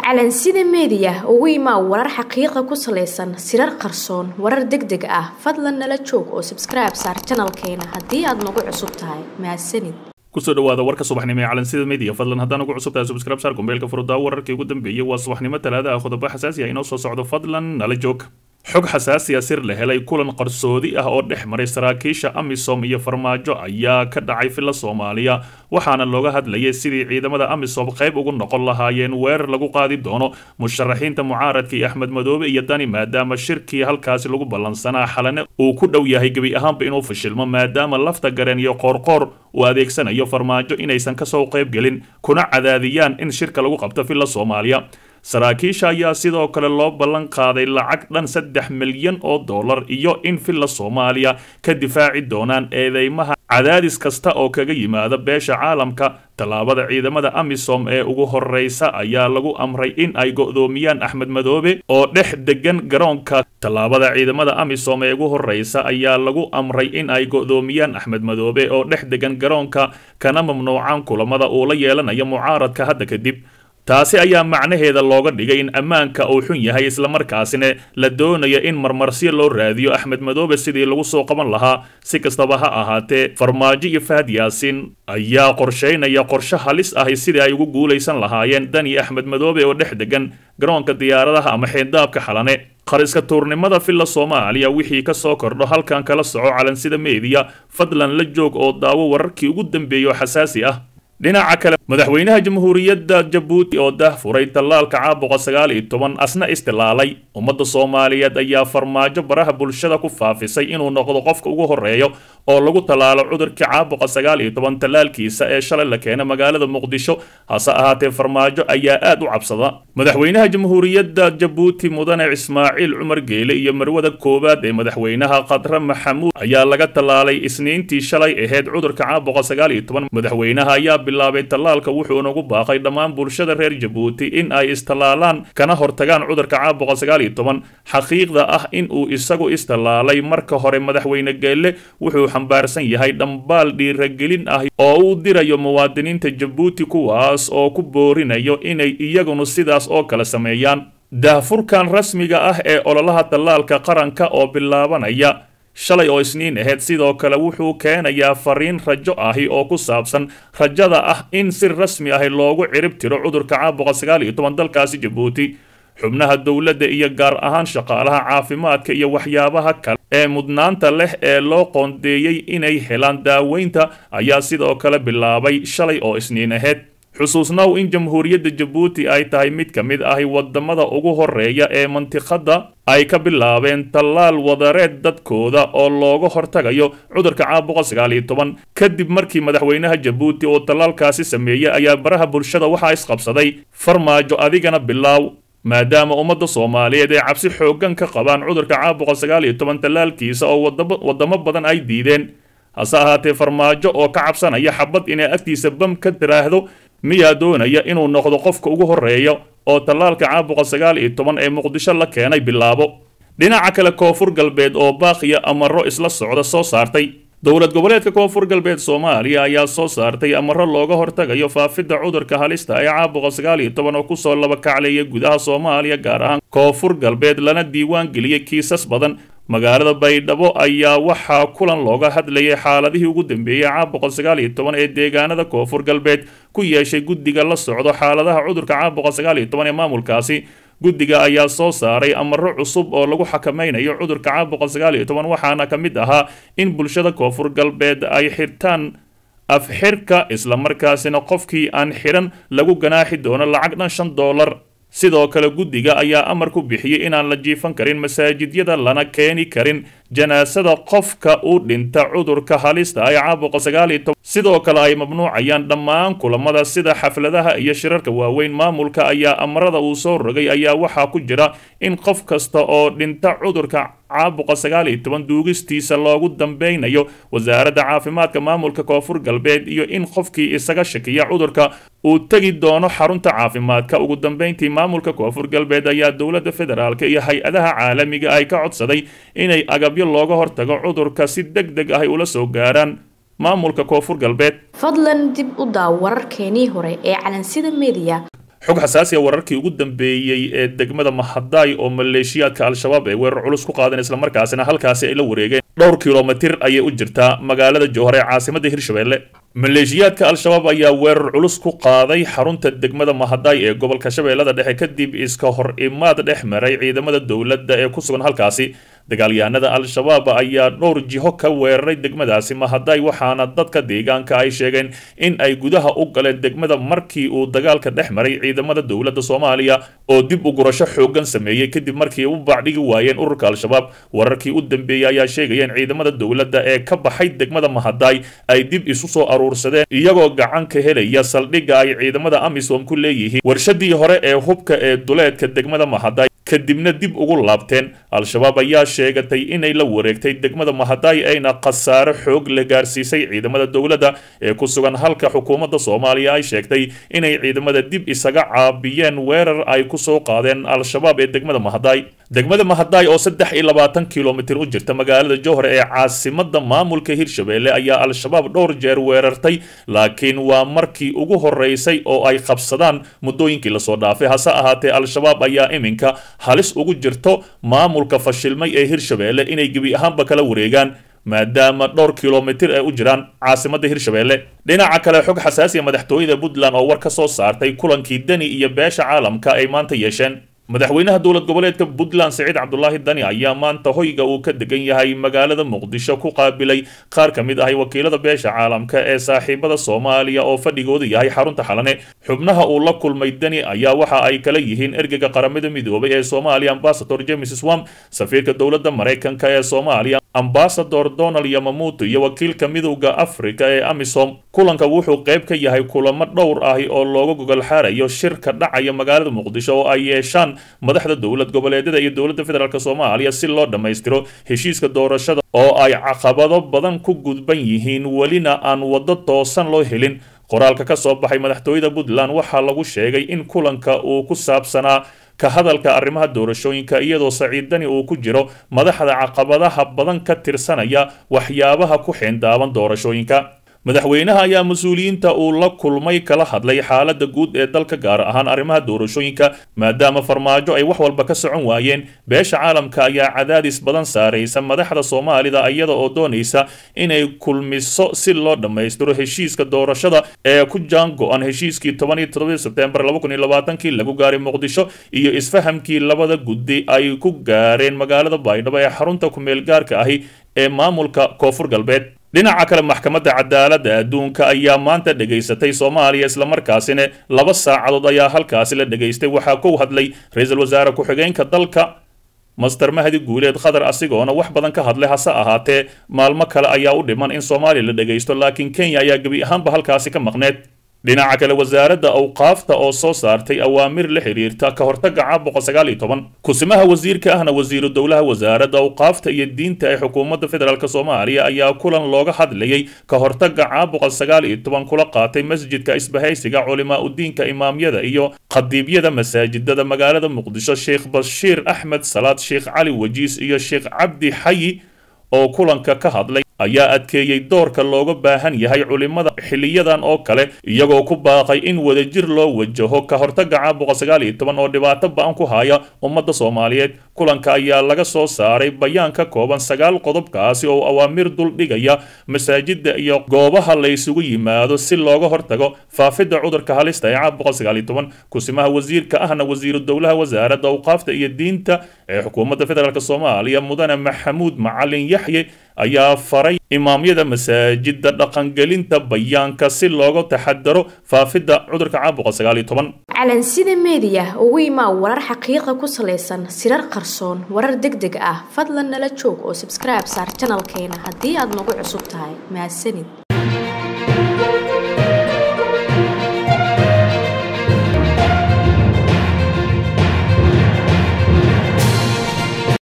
calansida meediya ugu imaa warar xaqiiqa ku salaysan sirar qarsoon warar deg deg ah fadlan nala joog oo sabskribe saar janalkeena haddii aad nagu cusub tahay mahadsanid kusoo dhawaada warka subaxnimo ee calansida media fadlan haddaan ugu cusub tahay subscribe saar gombeelka furuddaa wararkii ugu dambeeyey waa subaxnimo talaada ah qodobo xasaasi ah inoo soo socdo fadlan nala joog xog xasaasiya sir la helay kulan qarsoodi ah oo dhex maray saraakiisha amisom iyo farmaajo ayaa ka dhacay filla soomaaliya waxaana looga hadlayay sidii ciidamada amisom qayb ugu noqon lahaayeen weerar lagu qaadi doono musharaxiinta mucaaradka iyo axmed madoobe iyo dani maadaama shirkii halkaasi lagu ballansanaa xalane uu ku dhow yahay gebi ahaanba inuu fashilmo maadaama lafta gareen iyo qoorqoor uu adeegsanayo farmaajo inaysan kasoo qayb gelin kuna cadaadiyaan in shirka lagu qabto filla soomaaliya saraakiisha ayaa sidoo kale loo ballan qaaday lacag dhan saddex milyan oo dollar iyo in filla soomaaliya ka difaaci doonaan eedeymaha cadaadis kasta oo kaga yimaada beesha caalamka tallaabada ciidamada amisom ee ugu horreysa ayaa lagu amray in ay go'doomiyaan axmed madoobe oo dhex degan garoonka tallaabada ciidamada amisom ee ugu horreysa ayaa lagu amray in ay go'doomiyaan axmed madoobe oo dhex degan garoonka kana mamnuucaan kulamada uu la yeelanayo mucaaradka hadda kadib taasi ayaa macnaheeda looga dhigay in ammaanka uu xun yahay islamarkaasina la doonayo in marmarsiyo loo raadiyo axmed madoobe sidii lagu soo qaban lahaa si kastaba ha ahaatee farmaajo iyo fahad yaasiin ayaa qorshaynaya qorshe halis ahi sidii ay ugu guulaysan lahaayeen dani axmed madoobe oo dhex degan garoonka diyaaradaha ama xeenddaabka xalane qariska tuurnimada filla soomaaliya wixii ka soo kordho halkan kala soco calansida meediya fadlan la joog oo daawo wararkii ugu dambeeya oo xasaasi ah dhinaca kale madaxweynaha jamhuuriyadda jabuuti oo dah furay tallaalka caabuqa sagaal iyo toban asna istilaalay ummadda soomaaliyeed ayaa farmaajo baraha bulshada ku faafisay inuu noqdo qofka ugu horreeyo oo lagu tallaalo cudurkii caabuqa sagaal iyo toban tallaalkiisa ee shalay la keenay magaalada muqdisho hase ahaatee farmaajo ayaa aad u cabsada madaxweynaha jamhuuriyadda jabuuti mudane ismaaciil cumar geele iyo marwada koowaad ee madaxweynaha khadre maxamuud ayaa laga tallaalay isniintii shalay ahayd cudurka caabuqa sagaal iyo toban madaxweynaha ayaa bilaabay tallaalka wuxuu nagu baaqay dhammaan bulshada reer jabuuti in ay istallaalaan kana hortagaan cudurka caabuqa sagaal iyo toban xaqiiqda ah in uu isagu istallaalay marka hore madaxweyne geelle wuxuu xambaarsan yahay dhambaal dhiiragelin ah oo uu dirayo muwaadiniinta jabuuti kuwaas oo ku boorinayo inay iyagunu sidaas oo kale sameeyaan daahfurkan rasmiga ah ee ololaha tallaalka qaranka oo bilaabanaya shalay oo isniin ahayd sidoo kale wuxuu keenayaa fariin rajo ahi oo ku saabsan rajada ah in si rasmi ahi loogu cirib tiro cudurka caabuqa sagaal iyo toban dalkaasi jabuuti xubnaha dowladda iyo gaar ahaan shaqaalaha caafimaadka iyo waxyaabaha kale ee mudnaanta leh ee loo qoondeeyey inay helaan daaweynta ayaa sidoo kale bilaabay shalay oo isniin ahayd xusuusnow in jamhuuriyadda jabuuti ay tahay mid ka mid ahi wadamada ugu horeeya ee mantiqadda ay ka bilaabeen tallaal wadareed dadkooda oo looga hortagayo cudurka caabuqa sagaal iyo toban kadib markii madaxweynaha jabuuti oo tallaalkaasi sameeyey ayaa baraha bulshada waxaa isqabsaday farmaajo adigana bilaaw maadaama ummadda soomaaliyeed ay cabsi xooggan ka qabaan cudurka caabuqa sagaal iyo toban tallaalkiisa oo wadamo badan ay diideen hase ahaatee farmaajo oo ka cabsanaya xabad inay agtiisa bam ka tiraahdo miyaa doonaya inuu noqdo qofka ugu horreeya oo tallaalka caabuqa sagaal iyo toban ee muqdisho la keenay bilaabo dhinaca kale koonfur galbeed oo baaqiya amaro isla socda soo saartay dowlad goboleedka koonfur galbeed soomaaliya ayaa soo saartay amaro looga hortagayo faafidda cudurka halista ee caabuqa sagaal iyo toban oo kusoo laba kacleeya gudaha soomaaliya gaar ahaan koonfur galbeed lana diiwaan geliyey kiisas badan magaalada baydhabo ayaa waxaa kulan looga hadlayay xaaladihii ugu dambeeyey caabuqa sagaal iyo toban ee deegaanada koonfur galbeed ku yeeshay guddiga la socdo xaaladaha cudurka caabuqa sagaal iyo toban ee maamulkaasi guddiga ayaa soo saaray amaro cusub oo lagu xakamaynayo cudurka caabuqa sagaal iyo toban waxaana ka mid ahaa in bulshada koonfur galbeed ay xirtaan afxirka islamarkaasina qofkii aan xidhan lagu ganaaxi doono lacag dhan shan doolar sidoo kale guddiga ayaa amar ku bixiyey inaan la jiifan karin masaajidyada lana keeni karin janaasada qofka u dhinta cudurka halista ay caabuqa sagaal iyo toban sidoo kale ay mamnuucayaan dhammaan kulamada sida xafladaha iyo shirarka waaweyn maamulka ayaa amarada uu soo rogay ayaa waxaa ku jira in qof kasta oo dhinta cudurka caabuqa sagaal iyo toban duugistiisa loogu dambeynayo wasaaradda caafimaadka maamulka koonfur galbeed iyo in qofkii isaga shakiya cudurka uu tegi doono xarunta caafimaadka ugu dambeyntii maamulka koonfur galbeed ayaa dowladda federaalk iyo hay-adaha caalamiga ay ka codsaday inay agabyo looga hortago cudurka si deg deg ah ula soo gaaraan maamulka koonfur galbeed fadlan dib u daaw wararkeenii hore ee calansida meediya xog xasaasiya wararkii ugu dambeeyey ee degmada mahadaay oo maleeshiyaadka al-shabaab ay weerar culus ku qaadeen islamarkaasina halkaasi ay la wareegeen dhowr kilomitir ayay u jirtaa magaalada jowhar ee caasimadda hirshabelle maleeshiyaadka al-shabaab ayaa weerar culus ku qaaday xarunta degmada mahadaay ee gobolka shabeellada dhexe kadib iska hor imaad dhex maray ciidamada dowladda ee ku sugan halkaasi dagaalyahanada al-shabaab ayaa dhowr jiho ka weeraray degmadaasi mahadaay waxaana dadka deegaanka ay sheegeen in ay gudaha u galeen degmada markii uu dagaalka dhex maray ciidamada dowladda soomaaliya oo dib u gurasho xoogan sameeyey kadib markii u baacdhigi waayeen ururka al-shabaab wararkii u dambeeyey ayaa sheegayeen ciidamada dowladda ee ka baxay degmada mahadaay ay dib isu soo aruursadeen iyagoo gacan ka helaya saldhigga ay ciidamada amisom ku leeyihiin warshadii hore ee hubka ee duleedka degmada mahadaay kadibna dib ugu laabteen al-shabaab ayaa sheegatay inay la wareegtay degmada mahadaay ayna khasaaro xoog la gaarsiisay ciidamada dowladda ee ku sugan halka xukuumadda soomaaliya ay sheegtay inay ciidamada dib isaga caabiyeen weerar ay ku soo qaadeen al-shabaab ee degmada mahadaay degmada mahadaay oo saddex iyo labaatan kilomitir u jirta magaalada jowhar ee caasimada maamulka hirshabelle ayaa al-shabaab dhowr jeer weerartay laakiin waa markii ugu horeysay oo ay qabsadaan muddooyinkii lasoo dhaafay hase ahaatee al-shabaab ayaa iminka halis ugu jirto maamulka fashilmay ee hirshabelle inay gebi ahaanba kala wareegaan maadaama dhowr kilomitir ay u jiraan caasimadda hirshabelle dhinaca kale xog xasaasiya madaxtooyada puntland oo war ka soo saartay kulankii deni iyo beesha caalamka ay maanta yeesheen madaxweynaha dowlad goboleedka puntland siciid cabdulaahi dani ayaa maanta hoyga uu ka degan yahay magaalada muqdisho ku qaabilay qaar ka mid ahay wakiilada beesha caalamka ee saaxiibada soomaaliya oo fadhigooda yahay xarunta xalane xubnaha uu la kulmay dani ayaa waxa ay kala yihiin ergeyga qaramada midoobay ee soomaaliya ambasador james swam safiirka dowladda maraykanka ee soomaaliya ambasador donald yamamuto iyo wakiilka midowda afrika ee amisom kulanka wuxuu qayb ka yahay kulamo dhowr ahi oo looga gogol xaarayo shirka dhacaya magaalada muqdisho oo ay yeeshaan madaxda dowlad goboleedyada iyo dowladda federaalk soomaaliya si loo dhammaystiro heshiiska doorashada oo ay caqabado badan ku gudban yihiin welina aan waddo toosan loo helin qoraalka ka soo baxay madaxtooyada puntland waxaa lagu sheegay in kulanka uu ku saabsanaa ka hadalka arrimaha doorashooyinka iyadoo saciidani uu ku jiro madaxda caqabadaha badan ka tirsanaya waxyaabaha ku xeendaaban doorashooyinka madaxweynaha ayaa mas-uuliyiinta uu la kulmay kala hadlay xaaladda guud ee dalka gaar ahaan arrimaha doorashooyinka maadaama farmaajo ay wax walba ka socon waayeen beesha caalamka ayaa cadaadis badan saaraysa madaxda soomaalida iyada oo doonaysa inay kulmiso si loo dhammaystiro heshiiska doorashada ee ku jaan go-an heshiiskii toban iyo todobadii sebtembar laba kun iyo labaatankii lagu gaaray muqdisho iyo isfahamkii labada guddi ay ku gaareen magaalada baydhabo ee xarunta ku-meel gaarka ahi ee maamulka koonfur galbeed dhinaca kale maxkamadda cadaaladda adduunka ayaa maanta dhegaysatay soomaaliya islamarkaasina laba saacadood ayaa halkaasi la dhegaystay waxaa ku hadlay ra-iisul wasaare ku-xigeenka dalka master mahdi guuleed qatar asigoona wax badan ka hadlay hase ahaatee maalmo kale ayaa u dhiman in soomaaliya la dhegaysto laakiin kenya ayaa gebi ahaanba halkaasi ka maqneed dhinaca kale wasaaradda awqaafta oo soo saartay awaamir la xiriirta ka hortagga caabuqa sagaal iyo toban kusimaha wasiirka ahna wasiiru dowlaha wasaaradda awqaafta iyo diinta ee xukuumadda federaalk soomaaliya ayaa kulan looga hadlayay ka hortagga caabuqa sagaal iyo toban kula qaatay masjidka isbahaysiga culimaa udiinka imaamyada iyo khadiibyada masaajidada magaalada muqdisho sheekh bashiir axmed salaad sheekh cali wajiis iyo sheekh cabdi xayi oo kulanka ka hadlay ayaa adkeeyey doorka looga baahan yahay culimada xiliyadan oo kale iyagoo ku baaqay in wadajir loo wajaho ka hortagga caabuqa sagaal iyo toban oo dhibaato ba-an ku haya ummadda soomaaliyeed kulanka ayaa laga soo saaray bayaan ka kooban sagaal qodobkaasi oo awaamir dul dhigaya masaajida iyo goobaha la ysugu yimaado si looga hortago faafidda cudurka halista ee caabuqa sagaal iyo toban kusimaha wasiirka ahna wasiiru dowlaha wasaaradda awqaafta iyo diinta ee xukuumadda federaalk soomaaliya mudane maxamuud macalin yaxye ayaa faray imaamyada masaajida dhaqangelinta bayaanka si looga taxadaro faafidda cudurka caabuqa sagaal iyo toban calansida meediya ugu imaa warar xaqiiqa ku salaysan sirar qarsoon warar deg deg ah fadlan nala joog oo sabskribe saar janalkeena haddii aad nagu cusub tahay mahadsanid